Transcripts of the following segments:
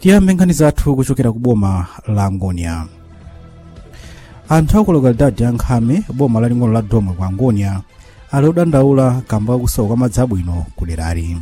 tiyambe nkhani zathu kuchokera ku boma la angonia anthu aku lokalidadi ya nkhame boma laling'ono la domwe ku angonia ali odandaula kamba kakusowa kwa madzi abwino ku derali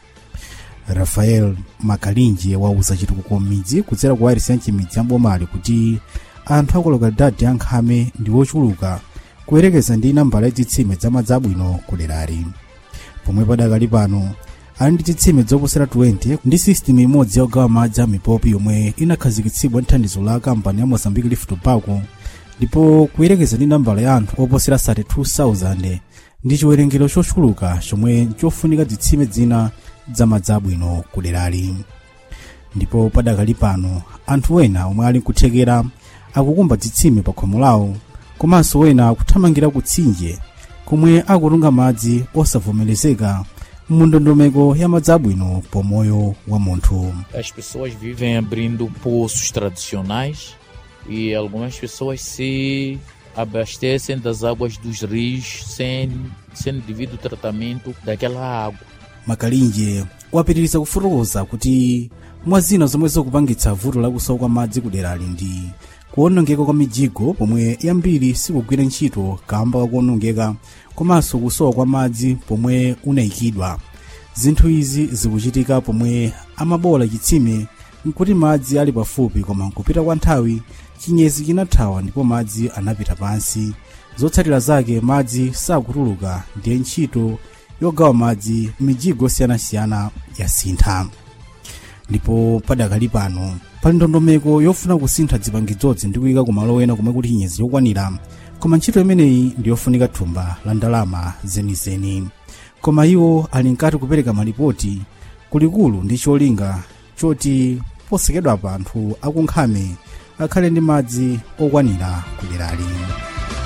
rafael makalinje wauza chitukuko m'midzi kudzera ku wairisi ya mchimidzi ya bomali kuti anthu aku lokalidadi ya nkhame ndi ochuluka kuyerekeza ndi nambala ya zitsime za madzi abwino ku derali pomwe padakali pano ali ndi zitsime zoposera 20 ndi system imodzi yogawa madzi a mipopi yomwe inakhazikitsidwa ndi thandizo la kampani ya mozambique lift tobacco ndipo kuyerekeza ndi nambala ya anthu oposera 32,000 ndi chiwerengero chochuluka chomwe chofunika zitsime zina za madzi abwino ku derali ndipo padakali pano anthu ena omwe ali nkuthekera akukumba zitsime pa khomo lawo komanso wena akuthamangira kutsinje komwe akutunga madzi osavomerezeka mundondomeko ya madzi abwino pomoyo wa munthu As pessoas vivem abrindo poços tradicionais e algumas pessoas se abastecem das águas dos rios sem, sem devido tratamento daquela água. makalinje wapitiriza kufotokoza kuti mwa zina zomwe zikupangitsa vuto lakusowa kwa madzi ku derali ndi kuwonongeka kwa mijigo pomwe yambiri sikugwira ntchito kamba kakuwonongeka komanso kusowa kwa madzi pomwe unayikidwa zinthu izi zikuchitika pomwe amabola chitsime nkuti madzi ali pafupi koma nkupita kwa nthawi chinyezi chinathawa ndipo madzi anapita pansi zotsatira zake madzi sakutuluka ndiye ntchito yogawa madzi mijigo osiyanasiyana yasintha ndipo padakali pano pali ndondomeko yofuna kusintha zipangizozi ndi kuyika kumalo ena komwe kuti chinyezi yokwanira koma ntchito imeneyi ndi yofunika thumba la ndalama zenizeni koma iwo ali nkati kupereka malipoti kulikulu ndi cholinga choti posekedwa pa anthu akunkhame akhale ndi madzi okwanira ku derali